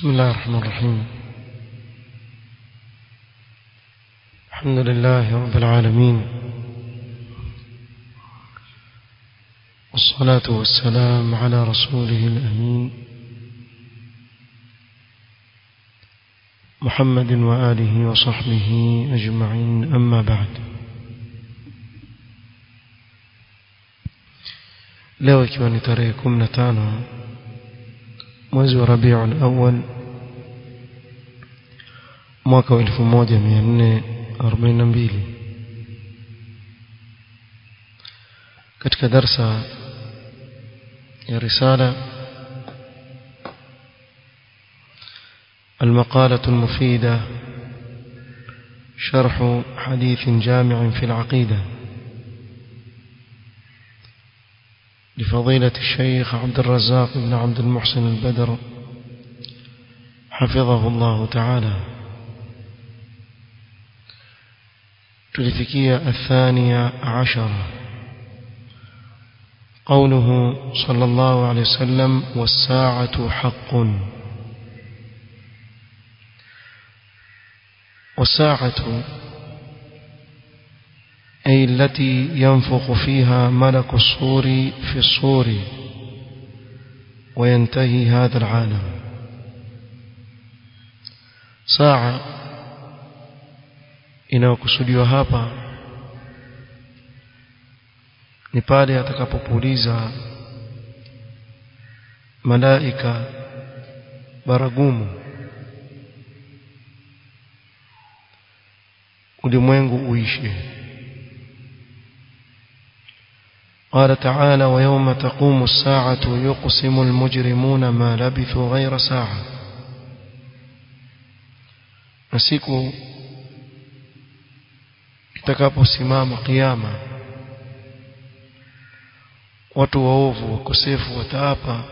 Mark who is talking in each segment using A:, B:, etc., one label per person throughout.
A: بسم الله الرحمن الرحيم الحمد لله رب العالمين والصلاة والسلام على رسوله الأمين محمد وآله وصحبه أجمعين أما بعد leo ikiwa ni tarehe 15 mwezi wa Rabiul Awwal mwaka wa 1442 katika darsa ya risala المقالة المفيدة شرح حديث جامع في العقيدة لفضيلة الشيخ عبد الرزاق بن عبد المحسن البدر حفظه الله تعالى تلفكية الثانية عشرة قوله صلى الله عليه وسلم والساعة حق والساعة أي التي ينفخ فيها ملك الصور في الصور وينتهي هذا العالم ساعة inayokusudiwa hapa ni pale atakapopuliza malaika baragumu ulimwengu uishe قال تعالى ويوم تقوم الساعة يقسم المجرمون ما لبثوا غير ساعة نسيكو itakaposimama kiyama watu waovu wakosefu wataapa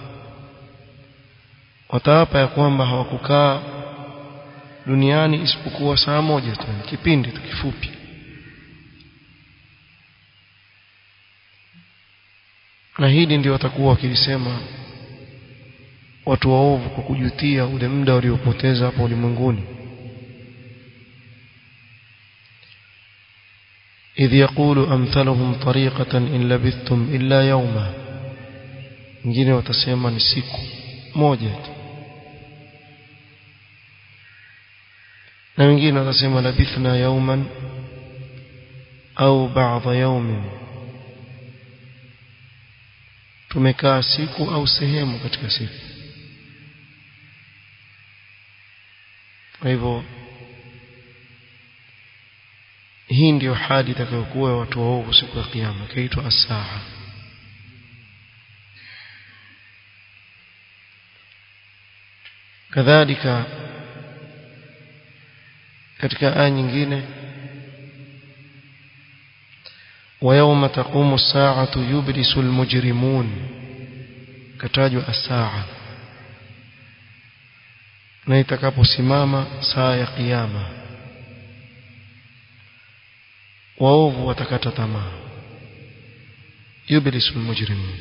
A: wataapa ya kwamba hawakukaa duniani isipokuwa saa moja tu kipindi tu kifupi na hili ndio watakuwa wakilisema watu waovu kwa kujutia ule muda waliopoteza hapo ulimwenguni إذ يقول أمثلهم طريقة إن لبثتم إلا يوما wengine watasema ni siku moja tu na wengine watasema labithna yauman au ba'dha yaumin tumekaa siku au sehemu katika siku kwa hivyo hii ndiyo hali itakayokuwa watu waovu siku ya kiyama kaitwa asaa kadhalika katika aya nyingine ويوم تقوم الساعة يبرس المجرمون كتاجوا الساعة na itakaposimama saa ya kiyama waovu watakata tamaa yublisu almujrimun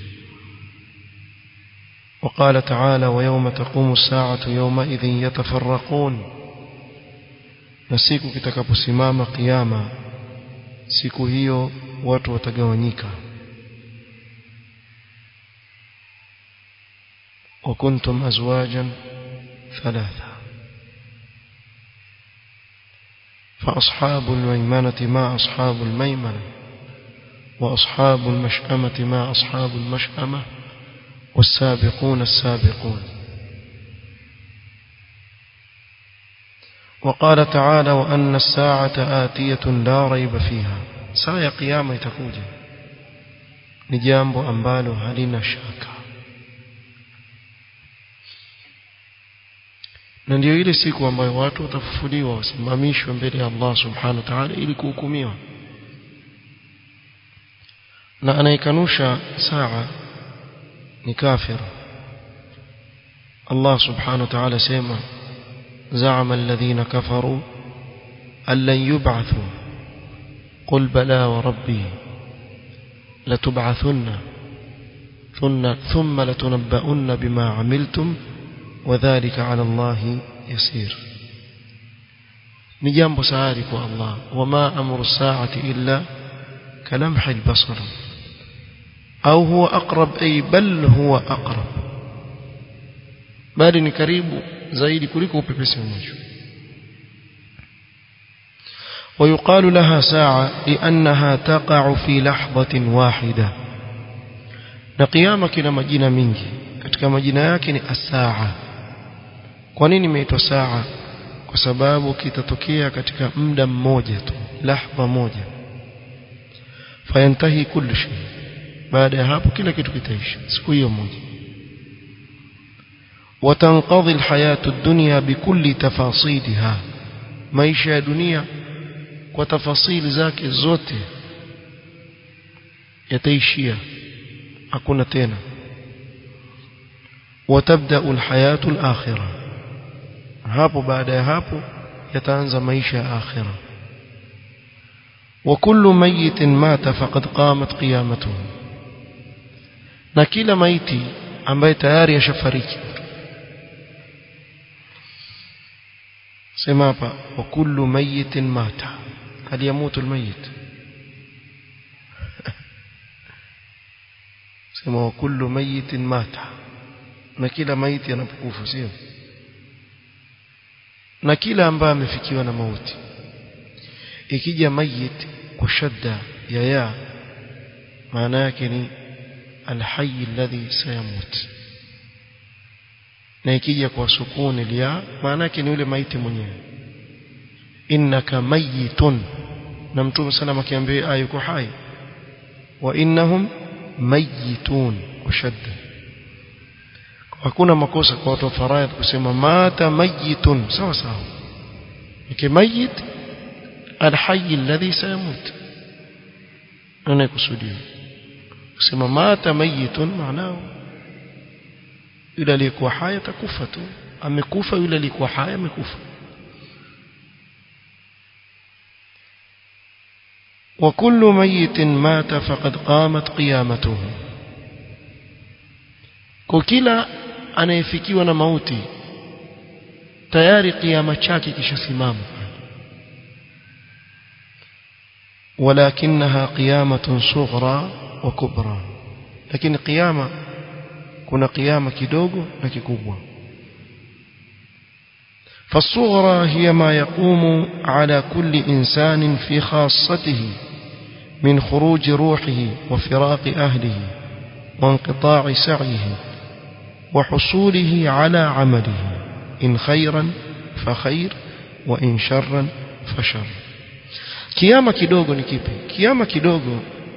A: وقال تعالى ويوم تقوم الساعة يومئذ يتفرقون نسيكو kitakaposimama kiyama siku hiyo watu watagawanyika وكنتم أزواجا ثلاثة فأصحاب الميمنة ما أصحاب الميمنة وأصحاب المشأمة ما أصحاب المشأمة والسابقون السابقون وقال تعالى وأن الساعة آتية لا ريب فيها saa ya kiyama itakuja ni jambo ambalo halina shaka na ndio ile siku ambayo watu watafufuliwa wasimamishwe mbele ya Allah subhanahu wa ta'ala ili kuhukumiwa na anayekanusha saa ni kafir Allah subhanahu wa ta'ala sema زعم الذين كفروا أن لن يبعثوا قل بلى وربي لتبعثن ثم لتنبؤن بما عملتم وذلك على الله يسير ni jambo sahali kwa Allah wama amru saati illa kalamhi albasar au huwa aqrab ay bal huwa aqrab bali ni karibu zaidi kuliko upepesi wa macho ويقال لها ساعة لأنها تقع في لحظة واحدة na kiyama kina majina mingi katika majina yake ni asaa kwa nini imeitwa saa kwa sababu kitatokea katika muda mmoja tu lahza moja fayantahi kullu shay baada ya hapo kila kitu kitaisha siku hiyo moja watanqadhi alhayatu ad-dunya bikulli tafasidiha maisha ya dunia kwa tafasili zake zote yataishia hakuna tena watabda alhayatu alakhirah hapo baada ya hapo yataanza maisha ya akhirah وكل ميت مات فقد قامت قيامته na kila maiti ambaye tayari yashafariki sema hapa wa kullu mayitin mata hal yamutu almayit sema wa kullu mayitin mata na kila maiti anapokufa sio na kila ambaye amefikiwa na mauti ikija mayit kwa shadda ya ya maana yake ni alhayy alladhi sayamut na ikija kwa sukuni liya maana yake ni yule maiti mwenyewe innaka mayitun na mtume sallam akiambia aya yuko hai wa innahum mayitun ushadda hakuna makosa kwa watu wa faraidh kusema mata mayitun sawa sawa ikimayit alhayy alladhi sayamut ana kusudia kusema mata mayitun maana yule aliyekuwa hai atakufa tu amekufa yule aliyekuwa hai amekufa وكل ميت مات فقد قامت قيامته كلا anayefikiwa na mauti tayari kiama chake kishasimama ولكنها قيامة صغرى وكبرى لكن قيامة كنا قيامة كدوغو لككبوة فالصغرى هي ما يقوم على كل إنسان في خاصته من خروج روحه وفراق أهله وانقطاع سعيه وحصوله على عمله إن خيرا فخير وإن شرا فشر kiama kidogo ni kipi kiama kidogo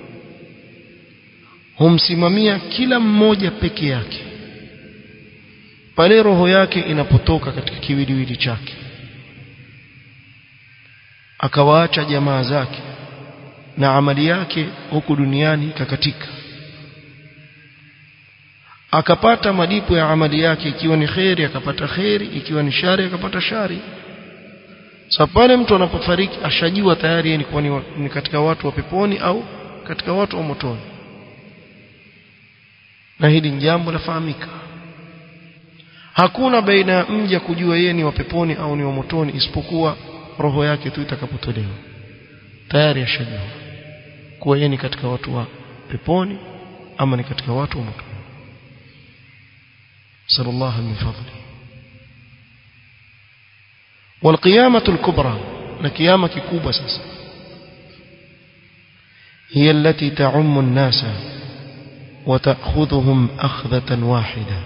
A: humsimamia kila mmoja peke yake pale roho yake inapotoka katika kiwiliwili chake akawaacha jamaa zake na amali yake huku duniani ikakatika akapata malipo ya amali yake ikiwa ni kheri akapata kheri ikiwa ni shari akapata shari sasa pale mtu anapofariki ashajua tayari ni, ni, ni katika watu wa peponi au katika watu wa motoni na hili ni jambo lafahamika hakuna baina ya mja kujua yeye ni wa peponi au ni wa motoni isipokuwa roho yake tu itakapotolewa tayari ashajua kuwa yeye ni katika watu wa peponi ama ni katika watu wa motoni sallallahu min fadli والقيامة الكبرى لقيامة كبوبة ساسا هي التي تعم الناس وتأخذهم أخذة واحدة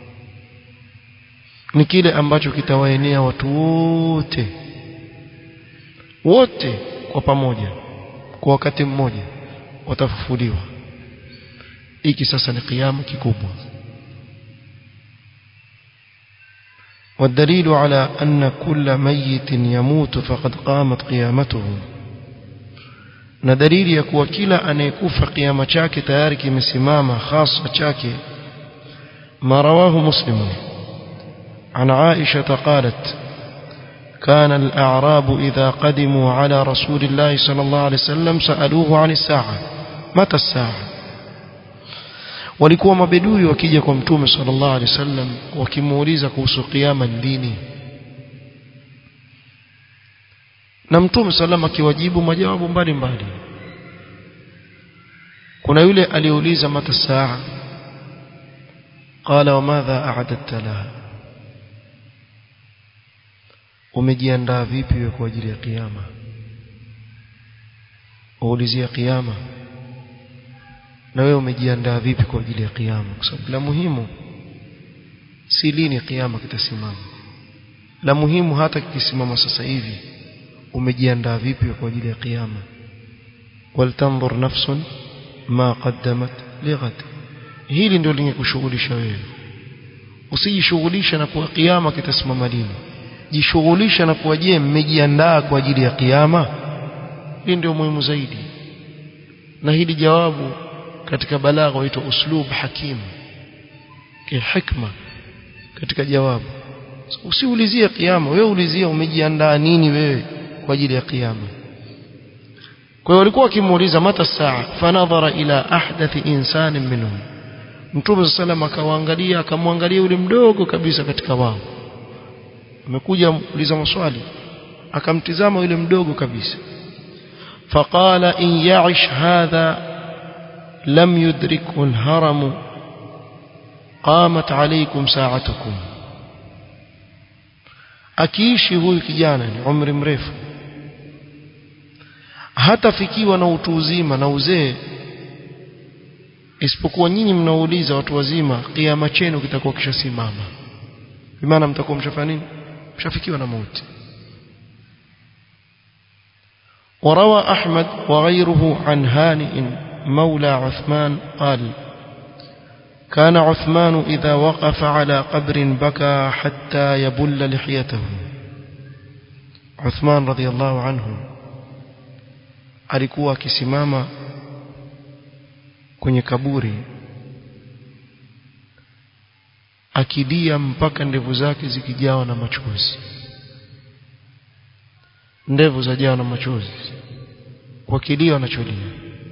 A: ni kile ambacho kitawaenea watu wote wote kwa pamoja kwa wakati mmoja watafufuliwa hiki sasa ni kiama kikubwa والدليل على أن كل ميت يموت فقد قامت قيامته na dalili ya kuwa kila anayekufa kiama chake tayari kimesimama hasa chake ما رواه مسلم عن عائشة قالت كان الأعراب إذا قدموا على رسول الله صلى الله عليه وسلم سألوه عن الساعة متى الساعة walikuwa mabedui wakija kwa mtume sallallahu alaihi wasallam wakimuuliza kuhusu kiyama ni lini na mtume sallam akiwajibu majawabu mbalimbali kuna yule aliyeuliza mata saa qala wa madha a'adadta laha umejiandaa vipi wewe kwa ajili ya kiyama uulizia kiyama na wewe umejiandaa vipi kwa ajili ya kiyama kwa sababu la muhimu si lini kiyama kitasimama la muhimu hata kikisimama sasa hivi umejiandaa vipi kwa ajili ya kiyama waltanzur nafsun ma qaddamat lighad hili ndio lingekushughulisha wewe usijishughulisha na kuwa kiyama kitasimama lini jishughulisha na kuwa je mmejiandaa kwa ajili ya kiyama hii ndio muhimu zaidi na hili jawabu katika balagha huitwa uslub hakim kihikma katika jawabu usiulizie kiyama wewe ulizia umejiandaa nini wewe kwa ajili ya kiyama kwa hiyo walikuwa wakimuuliza mata saa fanadhara ila ahdathi insanin minhum mtume sallam akawaangalia akamwangalia yule mdogo kabisa katika wao amekuja kuuliza maswali akamtizama yule mdogo kabisa faqala in ya'ish hadha lam yudrikhu al-haram qamat alaykum sa'atukum akiishi huyu kijana ni umri mrefu hatafikiwa na utu uzima na uzee isipokuwa nyinyi mnauliza watu wazima kiama chenu kitakuwa kishasimama bimaana mtakuwa mshafanya nini mshafikiwa na mauti وروى أحمد وغيره عن هانئ مولى عثمان قال كان عثمان إذا وقف على قبر بكى حتى يبل لحيته عثمان رضي الله عنه alikuwa akisimama kwenye kaburi akilia mpaka ndevu zake zikijawa na machozi ndevu zajawa na machozi kwa kilio anacholia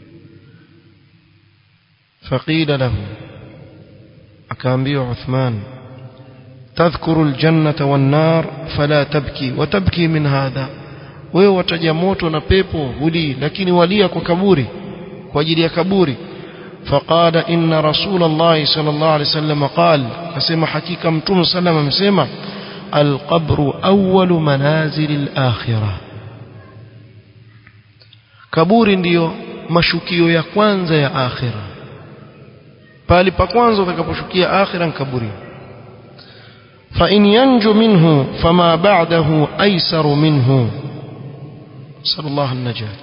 A: faqila lahu akaambiwa Uthman tadhkuru aljannata wan-nar fala tabki wa tabki min hadha wewe wataja moto na pepo huli lakini walia kwa kaburi kwa ajili ya kaburi فقال إن رسول الله صلى الله عليه وسلم قال كسمى حقيقة متوم صلى الله عليه وسلم القبر أول منازل الآخرة kaburi ndiyo mashukio ya kwanza ya akhira pali pa kwanza utakaposhukia akhira kaburi fa in yanju minhu fama ba'dahu aysaru minhu sallallahu an-najat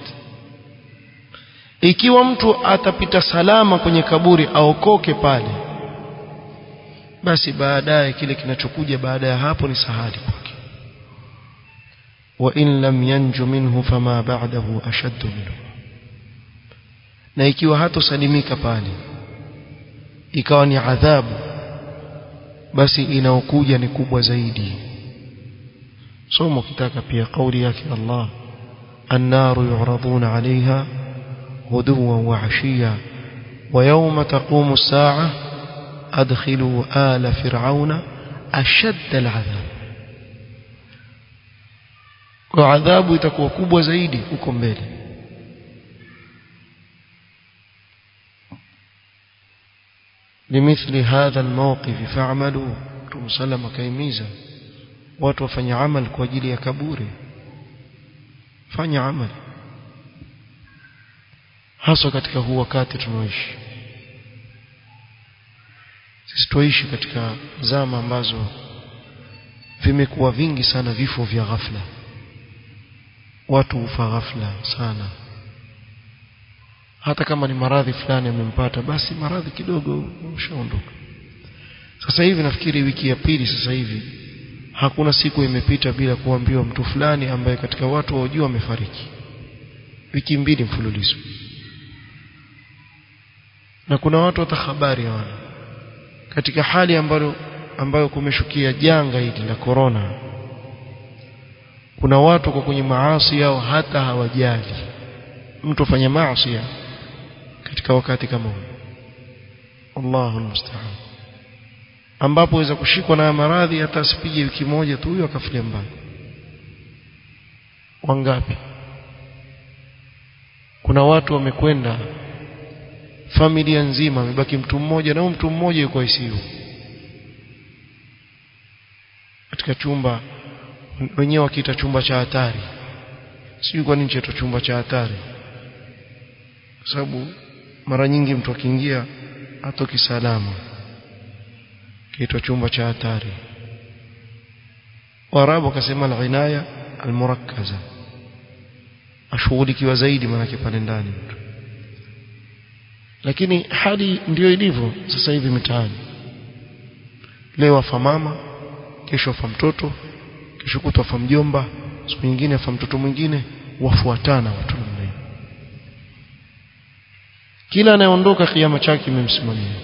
A: ikiwa mtu atapita salama kwenye kaburi aokoke pale basi baadaye kile kinachokuja baada ya hapo ni sahali kwake wa in lam yanju minhu fama ba'dahu ashaddu minhu na ikiwa hatosalimika pale ikawa ni adhabu basi inaokuja ni kubwa zaidi somo kitaka pia kauli yake Allah النار يعرضون عليها غدوا وعشيا ويوم تقوم الساعة أدخلوا آل فرعون أشد العذاب وعذاب itakuwa kubwa zaidi huko mbele لمثل هذا الموقف فاعملوا تمسلم كيميزا watu wafanye amal kwa ajili ya kaburi fanya amal hasa katika huu wakati tunaoishi sisi tuishi katika zama ambazo vimekuwa vingi sana vifo vya ghafla watu hufa ghafla sana hata kama ni maradhi fulani yamempata basi maradhi kidogo ushaondoka sasa hivi nafikiri wiki ya pili sasa hivi hakuna siku imepita bila kuambiwa mtu fulani ambaye katika watu waojua amefariki wiki mbili mfululizo na kuna watu hata habari hawana katika hali ambayo ambayo kumeshukia janga hili la korona kuna watu kwa kwenye maasi yao hata hawajali mtu afanya maasi katika wakati kama huu Allahu musta'an ambapo waweza kushikwa na maradhi hata asipige wiki moja tu huyo akafilia mbali wangapi kuna watu wamekwenda familia nzima amebaki mtu mmoja na huyo mtu mmoja yuko ICU katika chumba wenyewe wakiita chumba cha hatari sijui kwa nini chaitwa chumba cha hatari kwa sababu mara nyingi mtu akiingia hatoki salama kiitwa chumba cha hatari Waarabu wakasema al-inaya al-murakkaza ashughulikiwa zaidi manake pale ndani mtu lakini hali ndiyo ilivyo sasa hivi mitaani leo afa mama kesho afa mtoto kesho kutwa afa mjomba siku nyingine afa mtoto mwingine wafuatana watu namna hiyo kila anayeondoka kiama chake kimemsimamia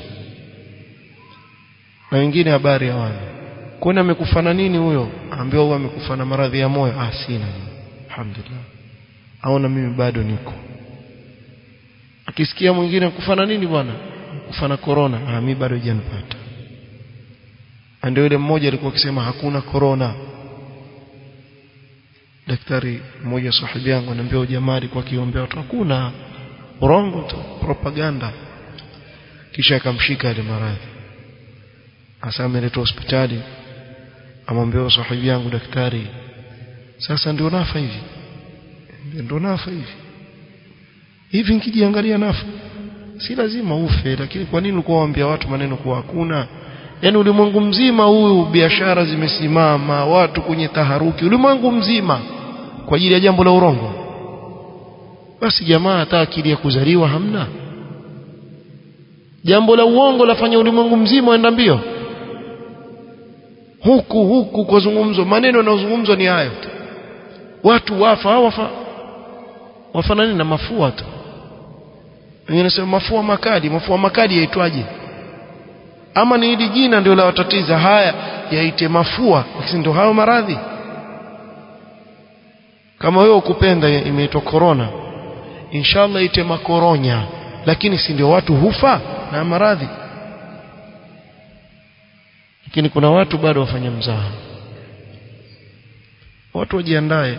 A: na wengine habari hawana kwani amekufa na nini huyo ambiwa huyo amekufa na maradhi ya moyo ah sina alhamdulillah aona mimi bado niko akisikia mwingine kufa na nini bwana kufa na corona ah mimi bado hajanipata ndio yule mmoja alikuwa akisema hakuna corona daktari mmoja sahibi yangu ananiambia jamaa alikuwa akiombea watu hakuna urongo tu propaganda kisha akamshika ile maradhi hasa ameletwa hospitali amwambia sahibi yangu daktari sasa ndio nafa hivi ndio nafa hivi hivi nikijiangalia nafa si lazima ufe lakini kwa nini ulikuwa waambia watu maneno kwa hakuna yani ulimwengu mzima huyu biashara zimesimama watu kwenye taharuki ulimwengu mzima kwa ajili ya jambo la urongo basi jamaa hata akili ya kuzaliwa hamna jambo la uongo lafanya ulimwengu mzima waenda mbio huku huku kwa zungumzo maneno yanayozungumzwa ni hayo watu wafa wafa wafanani na mafua tu wengine nasema mafua makali mafua makali yaitwaje ama ni hili jina ndio la watatiza haya yaite mafua lakini ndio hayo maradhi kama wewe ukupenda imeitwa corona inshallah ite makoronya lakini si ndio watu hufa na maradhi lakini kuna watu bado wafanya mzaha watu wajiandae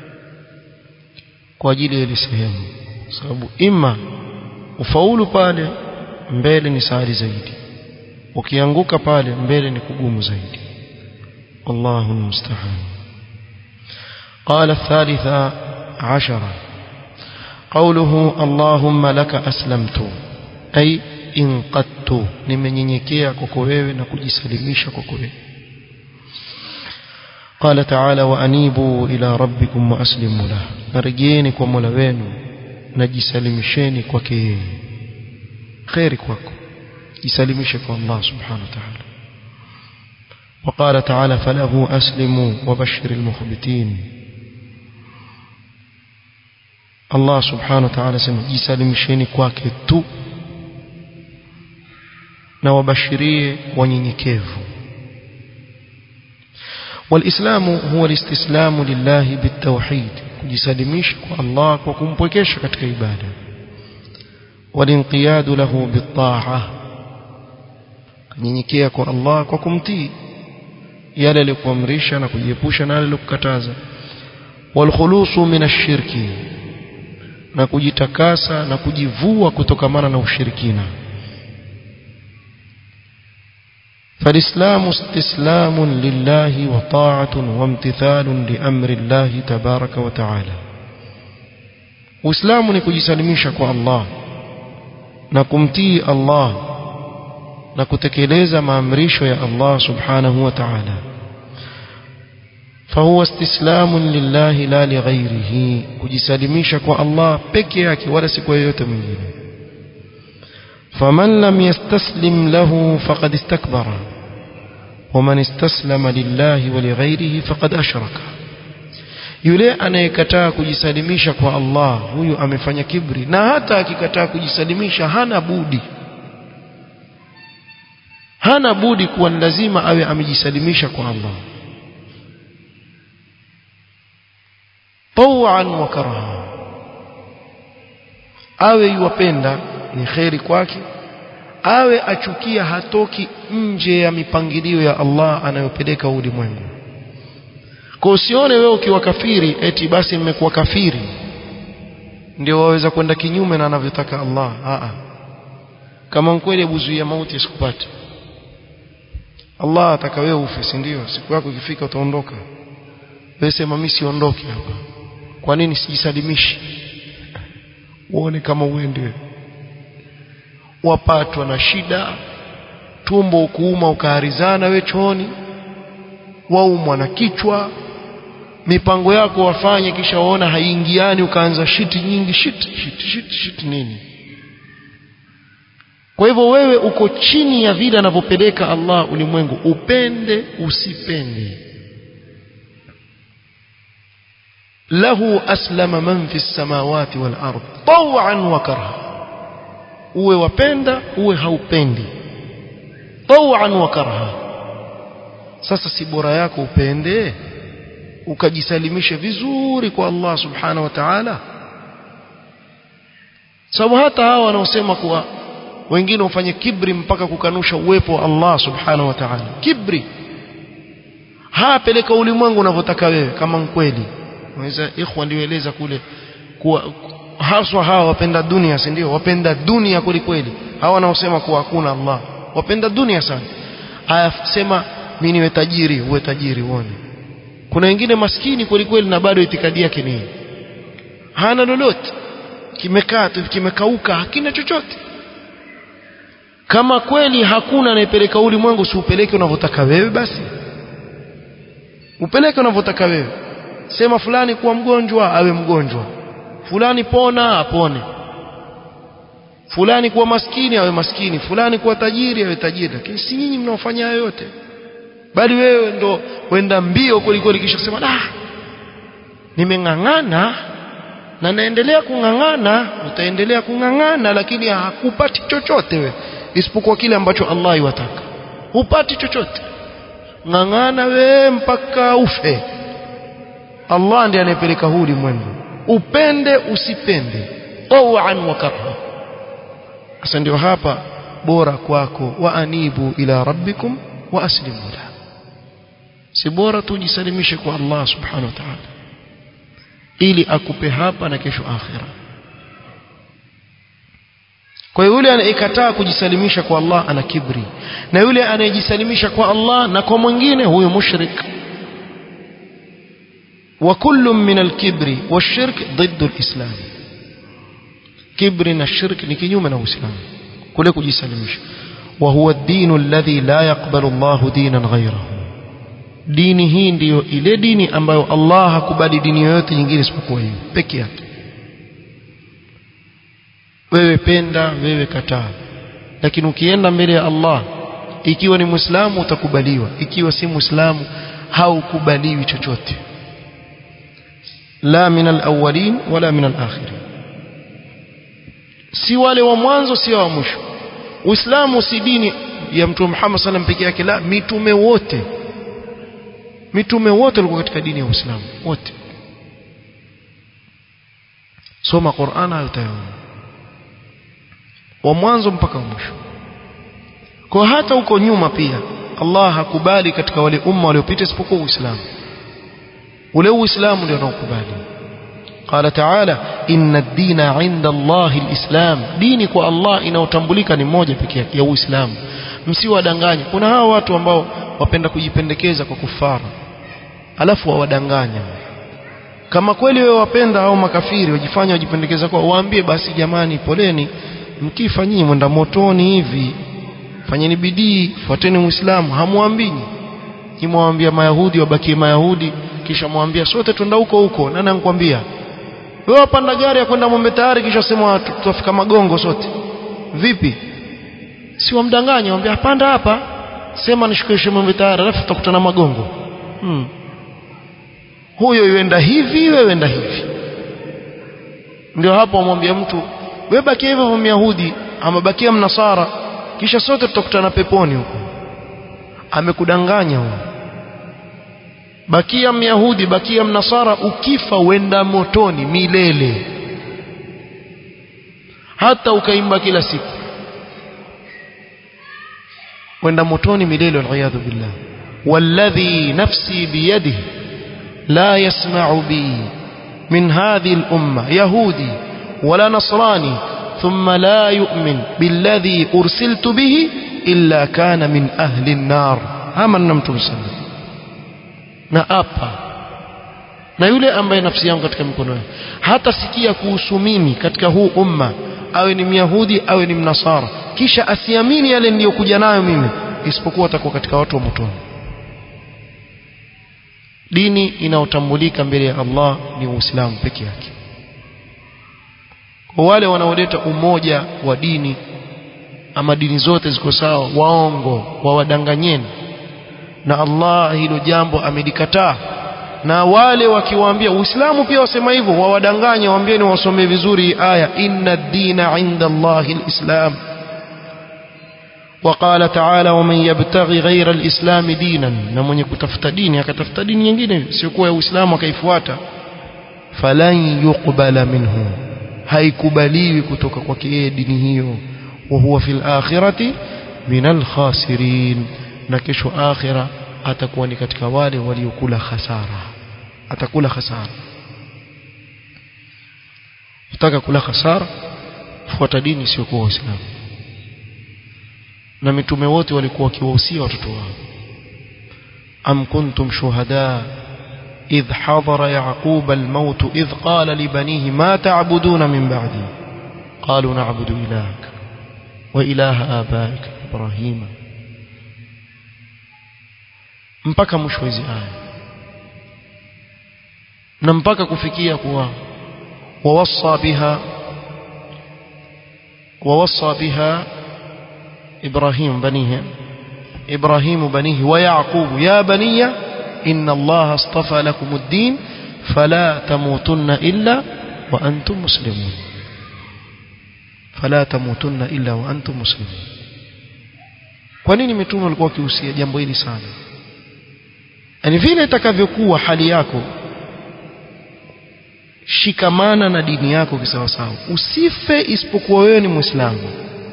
A: kwa ajili ya ile sehemu sababu ima ufaulu pale mbele ni sahali zaidi ukianguka pale mbele ni kugumu zaidi والله المستعان قال الثالثة عشرة قوله اللهم لك أسلمت أي انقدت nimenyenyekea kwako wewe na kujisalimisha kwako wewe قال تعالى وأنيبوا إلى ربكم وأسلموا له نرجيني kwa Mola wenu najisalimisheni kwake yeye khairi kwako jisalimishe kwa Allah subhanahu wa ta'ala وقال تعالى فله أسلموا وبشر المخبتين Allah subhanahu wa ta'ala sema jisalimisheni kwake tu na wabashirie wanyenyekevu والإسلام هو الاستسلام لله بالتوحيد kujisalimisha kwa Allah kwa kumpwekesha katika ibada والانقياد له بالطاعة kunyenyekea kwa Allah kwa kumtii yale aliyokuamrisha na kujiepusha na yale aliyokukataza walkhulusu min ashirki na kujitakasa na kujivua kutokamana na ushirikina فالإسلام استسلام لله وطاعة وامتثال لأمر الله تبارك وتعالى وإسلام نكجسلميشك الله نكمتي الله نكتكليز ما أمريش يا الله سبحانه وتعالى فهو استسلام لله لا لغيره كجسلميشك الله بكيك ولا سكوية منه فمن لم يستسلم له فقد استكبر ومن استسلم لله ولغيره فقد أشرك yule anayekataa kujisalimisha kwa Allah huyu amefanya kibri na hata akikataa kujisalimisha hana budi hana budi kuwa lazima awe amejisalimisha kwa Allah tawan wa karaha awe yuwapenda ni kheri kwake awe achukia hatoki nje ya mipangilio ya Allah anayopeleka ulimwengu kwa usione wewe ukiwa kafiri eti basi nimekuwa kafiri ndio waweza kwenda kinyume na anavyotaka Allah Aa. kama kweli abuzuia mauti isikupate Allah ataka wewe ufe si ndio siku yako ikifika utaondoka wewe sema mimi siondoke hapa kwa nini sijisalimishi uone kama uende wapatwa na shida tumbo kuuma ukaharizana we chooni waumwa na kichwa mipango yako wafanye kisha waona haiingiani ukaanza shiti nyingi shiti shiti shiti shiti nini kwa hivyo wewe uko chini ya vile anavyopeleka Allah ulimwengu upende usipende lahu aslama man fi samawati wal ard tawan wa karha uwe wapenda uwe haupendi tawan wa karha sasa si bora yako upende ukajisalimisha vizuri kwa Allah subhanahu wa ta'ala sababu hata hawa wanaosema kuwa wengine ufanye kibri mpaka kukanusha uwepo wa Allah subhanahu wa ta'ala kibri hapeleka ulimwengu unavyotaka wewe kama mkweli unaweza ikhwa ndieleza kule kuwa haswa hawa wapenda dunia si ndio wapenda dunia kweli kweli hawa wanaosema kuwa hakuna Allah wapenda dunia sana haya sema mimi niwe tajiri uwe tajiri uone kuna wengine maskini kweli kweli na bado itikadi yake ni hana lolote kimekaa tu kimekauka hakina chochote kama kweli hakuna anayepeleka ulimwengu si upeleke unavyotaka wewe basi upeleke unavyotaka wewe sema fulani kuwa mgonjwa awe mgonjwa fulani pona apone fulani kuwa maskini awe maskini fulani kuwa tajiri awe tajiri lakini si nyinyi mnaofanya hayo yote bali wewe ndo wenda mbio kwelikweli kisha kusema ah nimeng'ang'ana na naendelea kung'ang'ana utaendelea kung'ang'ana lakini hakupati chochote we isipokuwa kile ambacho Allah iwataka hupati chochote ng'ang'ana we mpaka ufe Allah ndiye anayepeleka huu ulimwengu upende usipende tawan wa karha sasa ndio hapa bora kwako wa anibu ila rabbikum wa aslimu la si bora tujisalimishe kwa Allah subhanahu wa ta'ala ili akupe hapa na kesho akhira kwa yule anayekataa kujisalimisha kwa Allah ana kibri na yule anayejisalimisha kwa Allah na kwa mwingine huyo mushrik وكل من الكبر والشرك ضد الإسلام كبر الشرك نكيوم من الإسلام كله kujisalimisha وهو الدين الذي لا يقبل الله دينا غيره dini hii ndiyo ile dini ambayo Allah hakubali dini yoyote nyingine isipokuwa hiyo peke yake wewe penda wewe kataa lakini ukienda mbele ya Allah ikiwa ni muislamu utakubaliwa ikiwa si muislamu haukubaliwi chochote la min alawwalin wala min alakhirin si wale wa mwanzo si wa mwisho uislamu si dini ya mtume Muhammad sallam peke yake la mitume wote mitume wote walikuwa katika dini ya Uislamu wote soma Qur'an hayo utayaona wa mwanzo mpaka mwisho kwa hata huko nyuma pia Allah hakubali katika wale umma waliopita isipokuwa Uislamu ule Uislamu ndio anaokubali قال تعالى إن الدين عند الله الإسلام ديني kwa Allah inaotambulika ni moja pekee yake ya Uislamu msiwadanganye kuna hawa watu ambao wapenda kujipendekeza kwa kufara alafu wawadanganya kama kweli wewe wapenda au makafiri wajifanya wajipendekeza kwa waambie basi jamani poleni mkifa nyinyi mwenda motoni hivi fanyeni bidii fuateni muislamu hamwambini kimwambia mayahudi wabakie mayahudi kisha mwambia sote twenda huko huko nani anakuambia wewe wapanda gari ya kwenda Mombe tayari kisha sema tutafika magongo sote vipi si wamdanganya mwambia panda hapa sema nishukishe Mombe tayari alafu tutakutana magongo hmm. huyo yuenda hivi wewe enda hivi ndio hapo amwambia mtu wewe bakia hivyo myahudi ama bakia mnasara kisha sote tutakutana peponi huko amekudanganya huyo bakia myahudi bakia mnasara ukifa wenda motoni milele hata ukaimba kila siku wenda motoni milele waliyadhu billah والذي نفسي بيده لا يسمع بي من هذه الأمة يهودي ولا نصراني ثم لا يؤمن بالذي أرسلت به إلا كان من أهل النار هما نمتم سنة نأبا na yule ambaye nafsi yangu katika mikono yake hata sikia kuhusu mimi katika huu umma awe ni myahudi awe ni mnasara kisha asiamini yale niliyokuja nayo mimi isipokuwa atakuwa katika watu wa motoni dini inayotambulika mbele ya Allah ni Uislamu peke yake kwa wale wanaoleta umoja wa dini ama dini zote ziko sawa waongo wawadanganyeni na Allah hilo jambo amelikataa na wale wakiwaambia Uislamu pia wasema hivyo wawadanganya waambieni wasomee vizuri aya inna dina inda Allahi alislam وقال تعالى ومن يبتغي غير الإسلام دينا na mwenye kutafuta dini akatafuta dini nyingine sio kuwa ya Uislamu akaifuata falan yuqbala minhu haikubaliwi kutoka kwake yeye dini hiyo wa huwa fil akhirati minal khasirin na kesho akhira atakuwa ni katika wale waliokula hasara atakula hasara utaka kula hasara fuata dini sio kwa Uislamu na mitume wote walikuwa wakiwahusia watoto wao am kuntum shuhada idh hadara yaqub almaut idh qala libanihi ma ta'buduna min ba'di qalu na'budu ilahaka wa ilaha abaika ibrahima mpaka mwisho hizi aya na mpaka kufikia kuwa wawassa biha wawassa biha إبراهيم بنيه إبراهيم بنيه ويعقوب يا بني إن الله اصطفى لكم الدين فلا تموتن إلا وأنتم مسلمون فلا تموتن إلا وأنتم مسلمون kwa nini mitume walikuwa wakihusia jambo hili sana yaani vile itakavyokuwa hali yako shikamana na dini yako kisawasawa usife isipokuwa wewe ni muislamu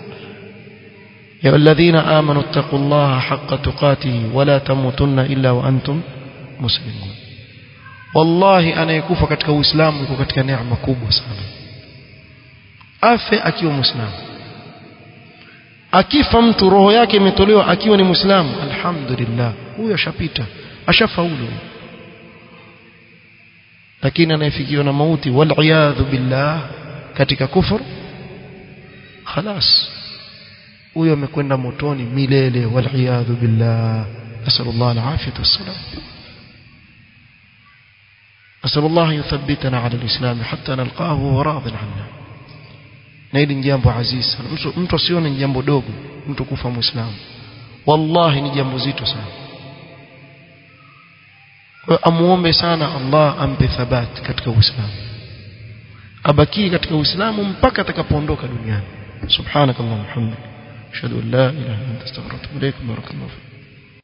A: يا الذين آمنوا اتقوا الله حق تقاته ولا تموتن إلا وأنتم مسلمون والله أنا يكوفى katika Uislamu uko katika neema kubwa sana afe akiwa muislamu akifa mtu roho yake imetolewa akiwa ni muislamu alhamdulillah huyo ashapita ashafaulu lakini anayefikiwa na mauti wal billah katika kufur خلاص huyo amekwenda motoni milele waliyadhu billah nasallallahu alafiyata wassalam نسأل الله يثبتنا على الإسلام حتى نلقاه وهو راض عنا na hili ni jambo azizi sana mtu, mtu asione ni jambo dogo mtu kufa muislamu wallahi ni jambo zito sana kwa amuombe sana Allah ampe thabat katika uislamu abakie katika uislamu mpaka atakapoondoka duniani subhanakallahumma hamdika أشهد أن لا إله إلا أنت استغفرك وأتوب إليك بارك الله فيك